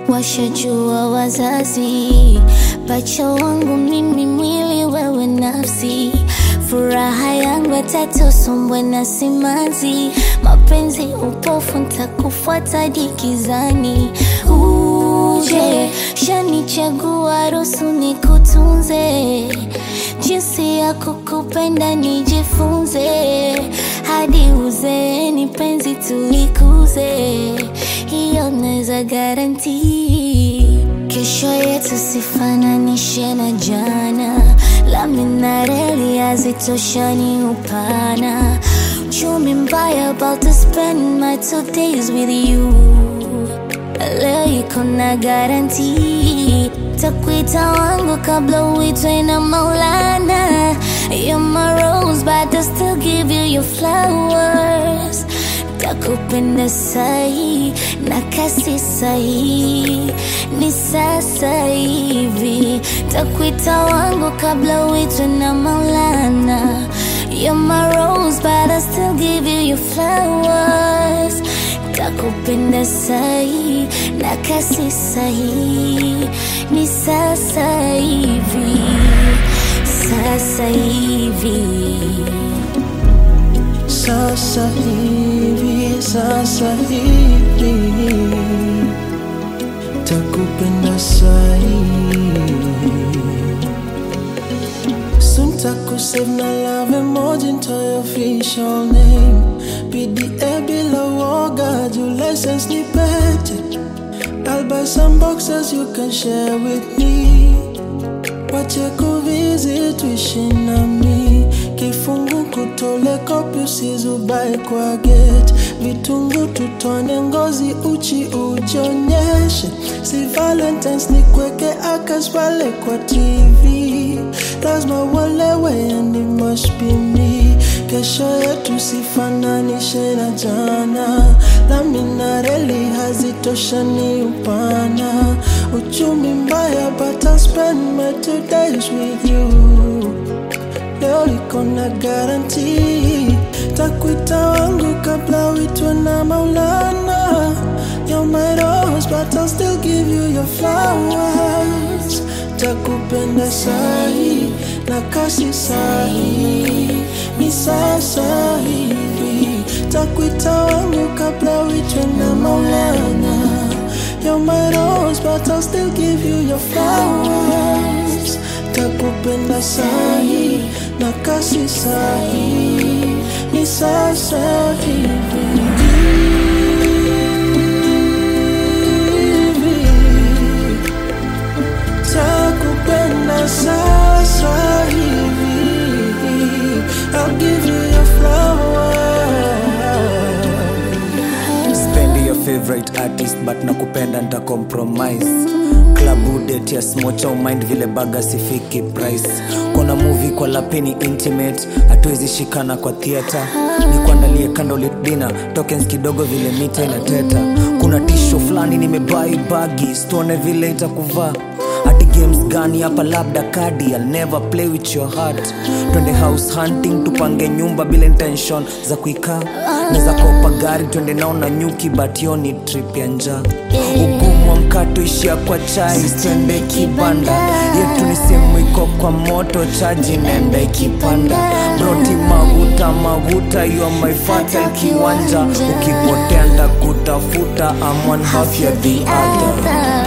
washajua wazazi, pacha wangu mimi, mwili wewe nafsi, furaha yangu ya tatu, sombwe na simanzi, mapenzi upofu, ntakufuata dikizani, uje shanichagua, ruhusu nikutunze, jinsi ya kukupenda nijifunze, hadi uzeeni penzi tulikuze, hiyo naweza garanti. Kesho yetu sifananishe na jana, lami na reli hazitoshani upana. Uchumi mbaya, about to spend my two days with you. Leo iko na garanti, takuita wangu kabla uitwe na Maulana. You're my rose, but I still give you your flowers. Takupenda sahi na kasi sahi, ni sasa hivi. Takuita wangu kabla uitwe na Maulana. You're my rose, but I still give you your flowers. Takupenda sahi na kasi sahi, ni sasa hivi, sasa hivi. Sasa hivi, sasa hivi takupenda sahi Soon takusave na love emoji into your official name PDA bila woga juu license ni pete I'll buy some boxes you can share with me Wache kuvisit tuishi nami kifungu kutole kopi usizubae kwa gate vitungu tutone ngozi uchi ujionyeshe si valentines ni kweke akas pale kwa tv lazima uelewe and it must be me kesho yetu sifananishe na jana lami na reli hazitoshani upana uchumi mbaya but I'll spend my two days with you leo liko na garanti takuita wangu kabla uitwe na maulana You're my rose but I'll still give you your flowers takupenda sahi na kasi sahi ni sasa hivi takuita wangu kabla uitwe na maulana You're my rose but I'll still give you your flowers takupenda sahi na kasi sahi ni sasa hivi takupenda sasa hivi I'll give you your flowers spendi your favorite artist but nakupenda nta compromise klabu det ya smocha umind vile baga sifiki price kona movie kwa lapini intimate hatuwezi shikana kwa theatre ni kuandalie candlelit dinner tokens kidogo vile mita inateta kuna tisho fulani nimebai bagi stone vile itakuvaa hati games gani hapa labda kadi I'll never play with your heart twende house hunting tupange nyumba bila intention za kuikaa naweza kopa gari twende nao na nyuki but hiyo ni trip ya njaa ugumu wa mkato ishia kwa chai twende kibanda yetu ni simu iko kwa moto chaji nenda ikipanda broti maguta maguta yo my fatal kiwanja ukipotea ndakutafuta I'm one half ya the other